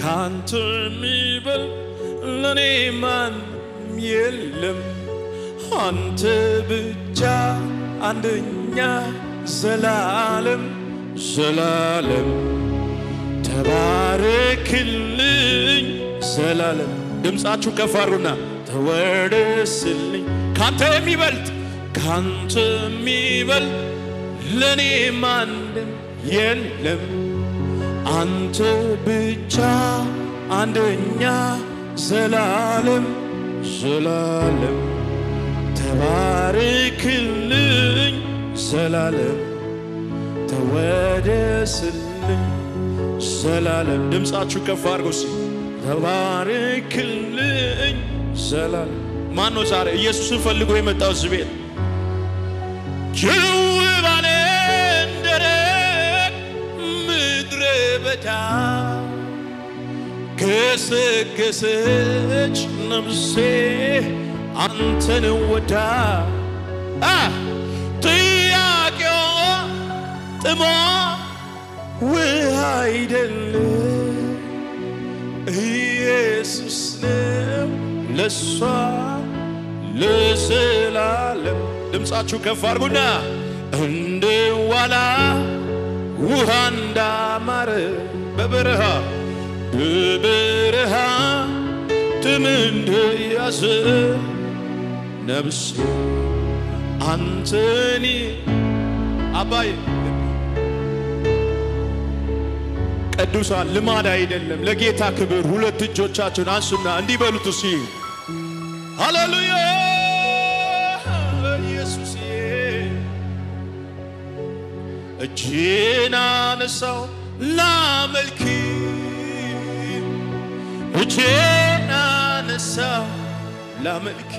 ካንተ የሚበል ለእኔ ማንም የለም አንተ ብቻ አንደኛ ዘላለም ዘላለም ተባረክልኝ ዘላለም ድምፃችሁ ከፍ አድርጉና ተወደስልኝ ካንተ የሚበልጥ ካንተ የሚበልጥ ለእኔ ማንም የለም አንተ ብቻ አንደኛ ዘላለም ዘላለም ተባረክልኝ ዘላለም ተወደስልኝ ዘላለም ድምፃችሁ ከፍ አድርጎ ሲ ተባረክልኝ ዘላለም ማን ነው ዛሬ ኢየሱስን ፈልጎ የመጣው እዚህ ቤት ጅው ባለ ደረቅ ምድረ በዳ ገሰገሰች ነፍሴ አንተን ወዳ አ ጥያቄዋ ጥሟ ውሃ አይደለም ኢየሱስ ነው ለሷ ለዘላለም ድምፃችሁ ከፍ አድርጉና እንደ ዋላ ውሃ እንዳማረ በበረሃ በበረሃ ጥም እንደያዘ ነፍሴ አንተኒ አባይ ቅዱሳን ልማድ አይደለም። ለጌታ ክብር ሁለት እጆቻችሁን አንሱና እንዲህ በሉት እስኪ ሃሌሉያ ኢየሱስዬ እጄን አነሳው ላመልክ እጄን አነሳው ላመልክ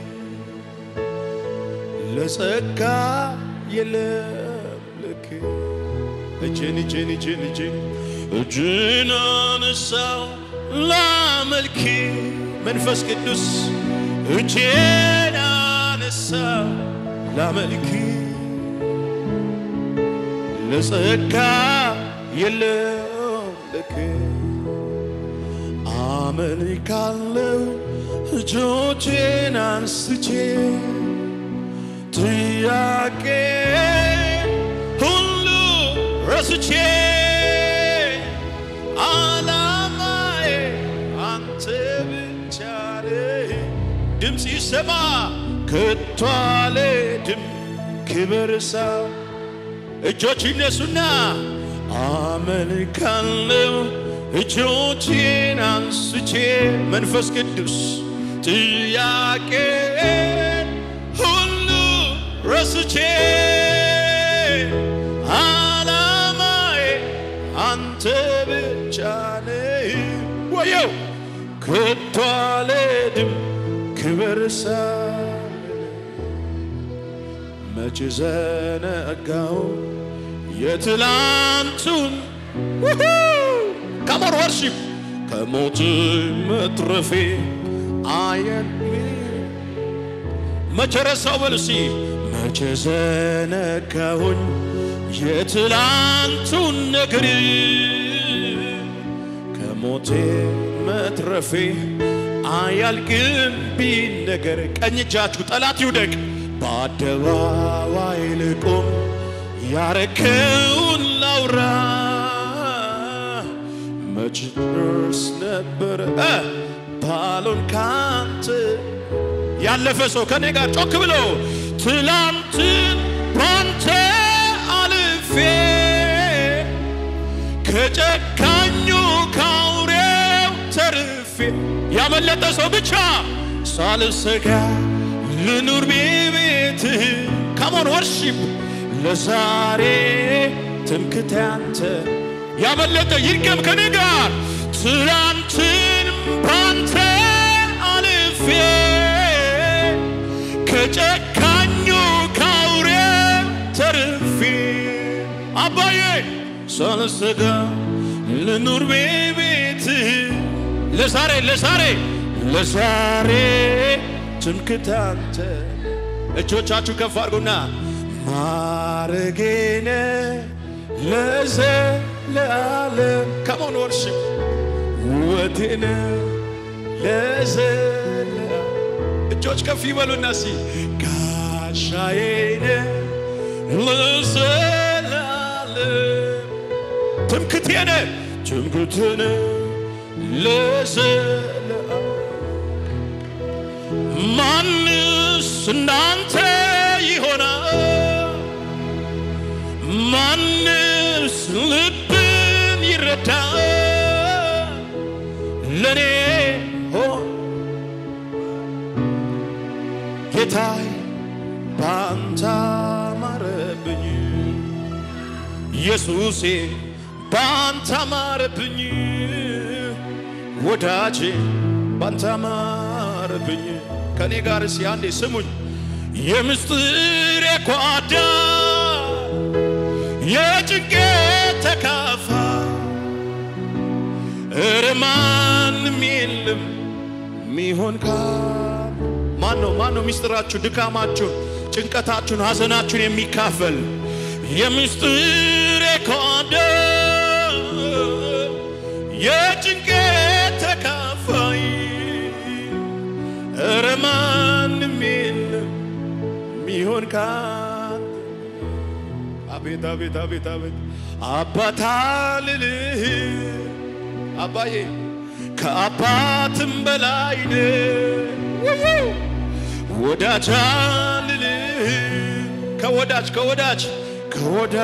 ለጸጋ የለም ልክ እጄን እጄን እጄን እጄን እጄን አነሳው ላመልክ መንፈስ ቅዱስ እጄን አነሳው ላመልክ ለጸጋ የለም ልክ አመልካለሁ እጆቼን አንስቼ ጥያቄ ሁሉ ረስቼ አላማዬ አንተ ብቻ ነህ። ድምፅ ይሰማ ከቶ አልሄድም ክብር ሰው እጆች ይነሱና አመልካለሁ እጆቼን አንስቼ መንፈስ ቅዱስ ጥያቄ ሁሉ ረስቼ አላማዬ አንተ ብቻ ነህ። ወየው ከቶ አልሄድም ክብር ሳልል መች ዘነጋው የትላንቱን ከሞር ወርሺፕ ከሞት መትረፌ አየን መቼ ረሳው በሉሲ መቼ ዘነጋሁኝ የትላንቱን ነገር ከሞቴ መትረፌ አያልቅም ቢል ነገር ቀኝ እጃችሁ ጠላት ይውደቅ በአደባባይ ልቁም ያረከውን ላውራ መች ደርስ ነበረ እ ባሎን ካንተ ያለፈ ሰው ከኔ ጋር ጮክ ብሎ ትላንትን ባንተ አልፌ ከጨካኙ ካውሬው ተርፌ ያመለጠ ሰው ብቻ ሳልሰጋ ልኑር ቤትህ ካሞን ወርሺፕ ለዛሬ ትምክት ያንተ ያመለጠ ይርገም ከኔ ጋር ትላንትን ባንተ አልፌ ከጨካኙ ካውሬ ተርፌ አባዬ ሳልሰጋ ልኑር ቤትህ ለዛሬ ለዛሬ ለዛሬ ትምክት አንተ እጆቻችሁ ከፍ አድርጉና ማረጌነ ለዘለዓለም ከሞን ወርሽፕ ሕይወቴን ለዘላ እጆች ከፍ ይበሉና ሲ ጋሻዬን ለዘላለም ትምክቴን ትምክቴን ለዘላለም ማንስ እንዳንተ ይሆናል? ማንስ ልብን ይረዳል? ለኔ ሆን ጌታዬ ባንተ አማረብኝ፣ ኢየሱሴ ባንተ አማረብኝ፣ ወዳጄ ባንተ አማረብኝ። ከኔ ጋር እስኪ አንዴ ስሙኝ። የምስጢር ጓዳ የጭንቄ ተካፋይ እረ ማንም የለም ሚሆን ካ ማን ነው ማን ነው ሚስጥራችሁ ድካማችሁን ጭንቀታችሁን ሐዘናችሁን የሚካፈል የምስጢር ጓዳ የጭንቄ ተካፋይ እረ ማንም የለም ሚሆን ካ አቤት አቤት አቤት አቤት አባታ ልልህ አባዬ ከአባትም በላይ ነህ ወዳጅ ልልህ ከወዳጅ ከወዳጅ ከወዳ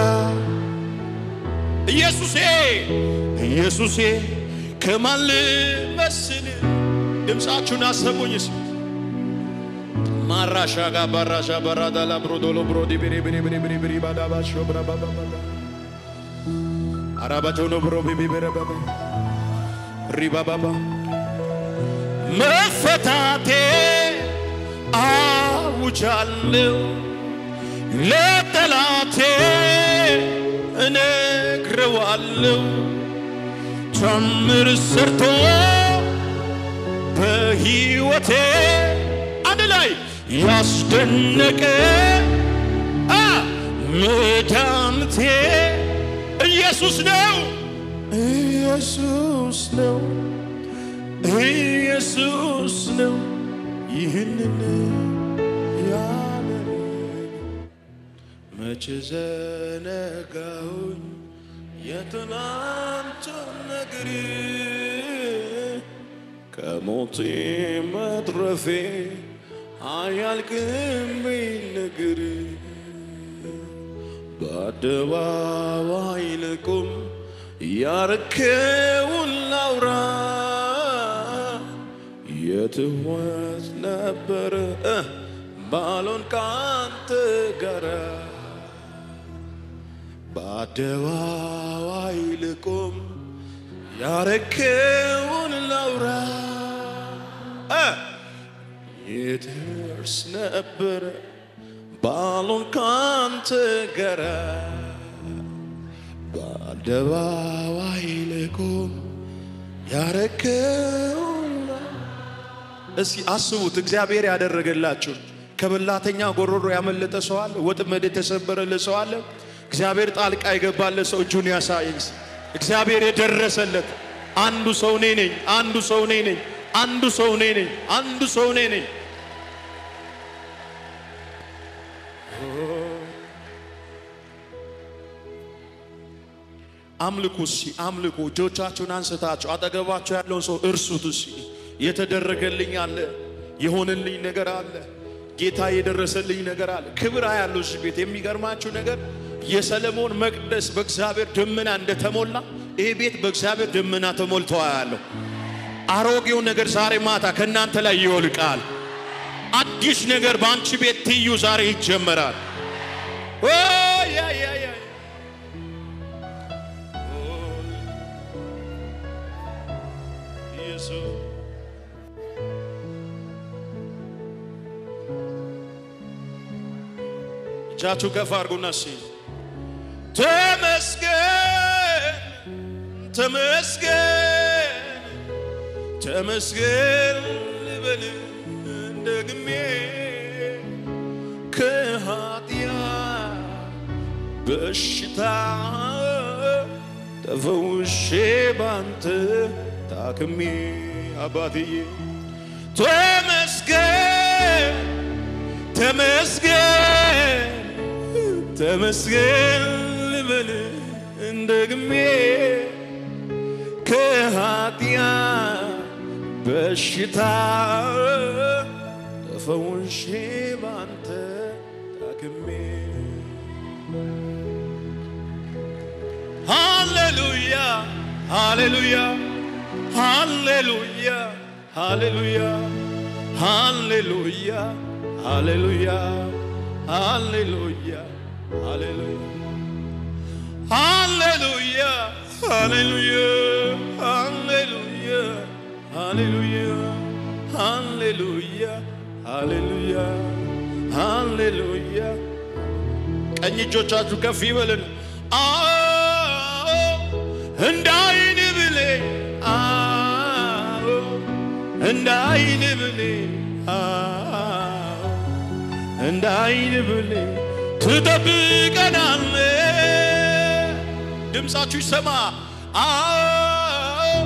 ኢየሱሴ ኢየሱሴ ከማን ልመስል ድምፃችሁን አሰሙኝስ ማራሻ ጋ ባራሻ ባራዳላ ብሮዶሎ ብሮዲ ብሪ ብሪ ብሪ ብሪ ብሪ ባዳባሾ ብራባባባ አራባጆኖ ብሮ ቢቢ በረባባ ሪባባባ መፈታቴ አውጃለሁ ለጠላቴ እነግረዋለሁ ጨምር ሰርቶ በሕይወቴ አንድ ላይ ያስደነቀ አ መድኃኒቴ ኢየሱስ ነው ኢየሱስ ነው ኢየሱስ ነው ይህንን ያለ መቼ ዘነጋሁኝ የትናንቱን ነገር ከሞቴ መትረፌ አያልቅም ነገር በአደባባይ ልቁም ያረከውን ላውራ የትወት ነበረ ባሎን ካንተ ጋራ በአደባባይ ልቁም ያረከውን ላውራ የትርስ ነበረ ባሎን ካንተ ጋራ በአደባባይ ልቁም ያረከውን እስኪ አስቡት። እግዚአብሔር ያደረገላችሁ ከበላተኛ ጎሮሮ ያመለጠ ሰው አለ? ወጥመድ የተሰበረለት ሰው አለ? እግዚአብሔር ጣልቃ የገባለት ሰው እጁን ያሳየኝ። እግዚአብሔር የደረሰለት አንዱ ሰው እኔ ነኝ። አንዱ ሰው እኔ ነኝ። አንዱ ሰው እኔ ነኝ። አንዱ ሰው እኔ ነኝ። አምልኩ እስኪ አምልኩ። እጆቻችሁን አንስታችሁ አጠገባችሁ ያለውን ሰው እርሱት እስኪ። የተደረገልኝ አለ፣ የሆነልኝ ነገር አለ፣ ጌታ የደረሰልኝ ነገር አለ። ክብር ያለው እዚህ ቤት የሚገርማችሁ ነገር የሰለሞን መቅደስ በእግዚአብሔር ደመና እንደተሞላ ይሄ ቤት በእግዚአብሔር ደመና ተሞልቶ ያለው አሮጌው ነገር ዛሬ ማታ ከእናንተ ላይ ይወልቃል። አዲስ ነገር በአንቺ ቤት ትዩ ዛሬ ይጀመራል። ኦ ያ ያ ያ ኢየሱስ እጃችሁ ከፍ አድርጉና እሺ ተመስገን ተመስገን ተመስገን ልበል ደግሜ ከኃጢያ በሽታ ተፈውሼ ባንተ ታክሜ አባትዬ ተመስገን ተመስገን ተመስገን ልበል እንደግሜ ከኃጢአት በሽታ ተፈውሼ ባንተ ታክሜ ሃሌሉያ ሃሌሉያ ሃሌሉያ ሃሌሉያ ሃሌሉያ ሃሌሉያ ሃሌሉያ ሃሌሉያ ሃሌሉያ ሃሌሉያ ሃሌሉያ ሃሌሉያ ሃሌሉያ ሃሌሉያ ሃሌሉያ ቀኝ እጆቻችሁ ከፍ ይበልን። አዎ እንደ አይን ብሌን አዎ እንደ አይን ብሌን አዎ እንደ አይን ብሌን ትጠብቀናለ። ድምፃችሁ ይሰማ። አዎ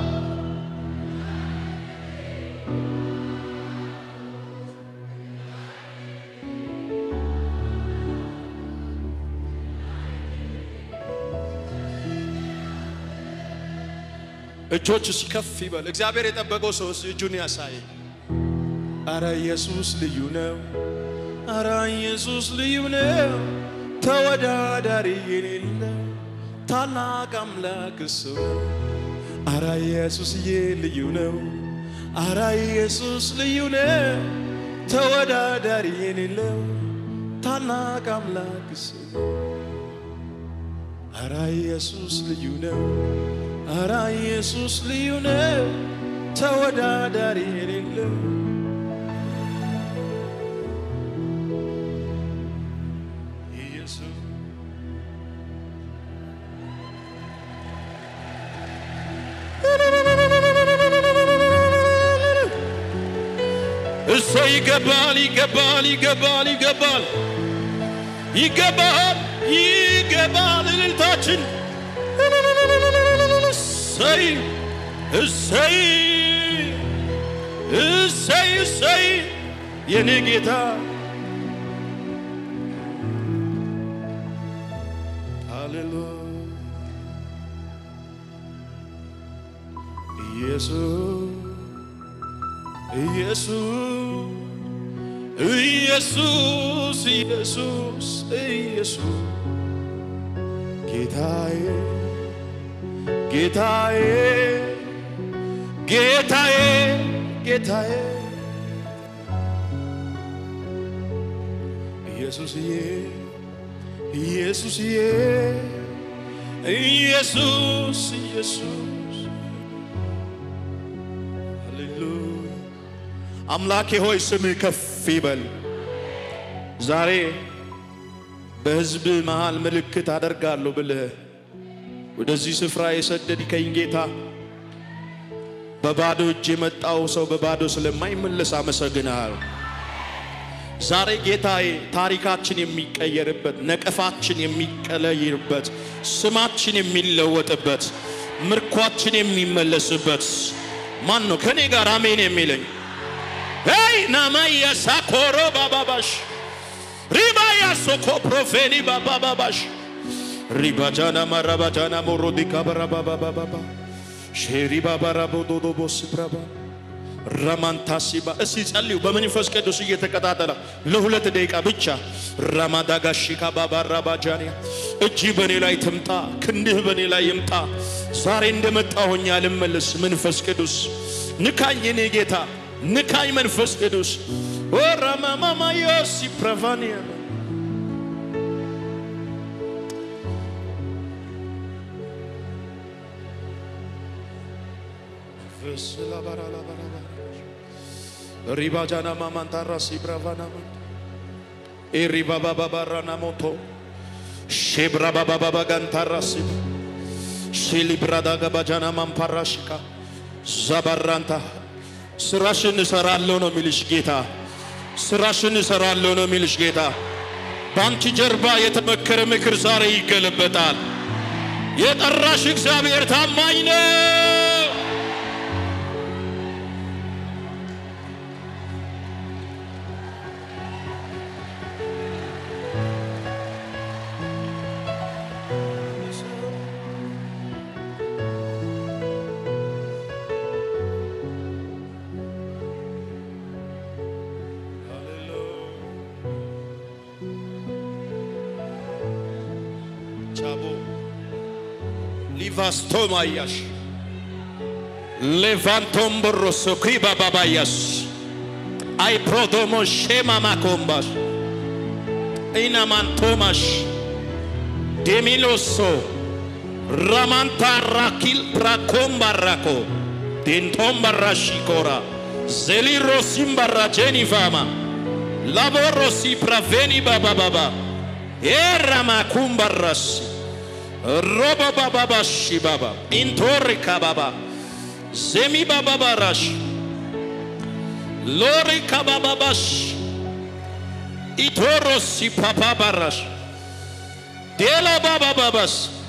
እጆች ሲከፍ ይበል። እግዚአብሔር የጠበቀው ሰው እጁን ያሳይ። አረ ኢየሱስ ልዩ ነው። አረ ኢየሱስ ልዩ ነው። ተወዳዳሪ የሌለው ታላቅ አምላክ እሱ ነው። አረ ኢየሱስዬ ልዩ ነው። አረ ኢየሱስ ልዩ ነው። ተወዳዳሪ የሌለው ታላቅ አምላክ እሱ ነው። አረ ኢየሱስ ልዩ ነው። አረ ኢየሱስ ልዩ ነው። ተወዳዳሪ የሌለው ኢየሱስ እሶ ይገባል ይገባል ይገባል ይገባል ይገባል ይገባል እልልታችን እሰይ እሰይ እሰይ እሰይ የኔ ጌታ ሃሌሉያ ኢየሱስ ኢየሱስ ኢየሱስ ኢየሱስ ጌታዬ ጌታዬ ጌታዬ ጌታዬ ኢየሱስዬ ኢየሱስዬ ኢየሱስ ኢየሱስ ሃሌሉያ አምላኬ ሆይ ስምህ ከፍ ይበል። ዛሬ በሕዝብ መሃል ምልክት አደርጋለሁ ብለህ ወደዚህ ስፍራ የሰደድከኝ ጌታ በባዶ እጅ የመጣው ሰው በባዶ ስለማይመለስ አመሰግንሃል። ዛሬ ጌታዬ ታሪካችን የሚቀየርበት፣ ነቀፋችን የሚቀለይርበት፣ ስማችን የሚለወጥበት፣ ምርኳችን የሚመለስበት ማን ነው? ከኔ ጋር አሜን የሚለኝ ሄይ ናማያ ሳኮሮ ባባባሽ ሪባያ ሶኮ ፕሮፌኒ ባባባባሽ ሪባጃና ማራባጃና ሞሮዲካ በራባባባባ ሼሪ ባባራቦዶዶቦ ስብራባ ራማንታሲባ እስቲ ጸልዩ በመንፈስ ቅዱስ እየተቀጣጠለ ለሁለት ደቂቃ ብቻ ራማዳጋሺካ ባባራባጃንያ እጅ በእኔ ላይ ትምጣ፣ ክንድህ በእኔ ላይ ይምጣ። ዛሬ እንደመጣሁኝ አልመለስ። መንፈስ ቅዱስ ንካኝ፣ የኔ ጌታ ንካኝ። መንፈስ ቅዱስ ራማማማዮሲ ፕራቫኒያ ሪባጃና ማማንታራ ሲብራቫና ኤሪባባባባራና ሞቶ ሼብራባባባባ ጋንታራ ሲብ ሺሊብራዳ ገባጃና ማምፓራሽካ ዛባራንታ ስራሽን እሰራለሁ ነው የሚልሽ ጌታ። ስራሽን እሰራለሁ ነው የሚልሽ ጌታ። በአንቺ ጀርባ የተመከረ ምክር ዛሬ ይገለበጣል። የጠራሽ እግዚአብሔር ታማኝ ነው። ቻቦ ሊቫስቶማያሽ ሌቫንቶም ቦሮሶ ክሪባባባያስ አይ ፕሮዶሞ ሼማ ማኮምባሽ ኢናማንቶማሽ ዴሚሎሶ ራማንታ ራኪል ፕራኮምባራኮ ዴንቶምባራሺኮራ ዜሊሮሲምባራ ጄኒፋማ ላቦሮሲ ፕራቬኒ ባባባባ ኤራማኩምባራሲ roba baba bashi baba intori kababa zemi baba barash lori kababa bash itoro si papa barash dela baba babas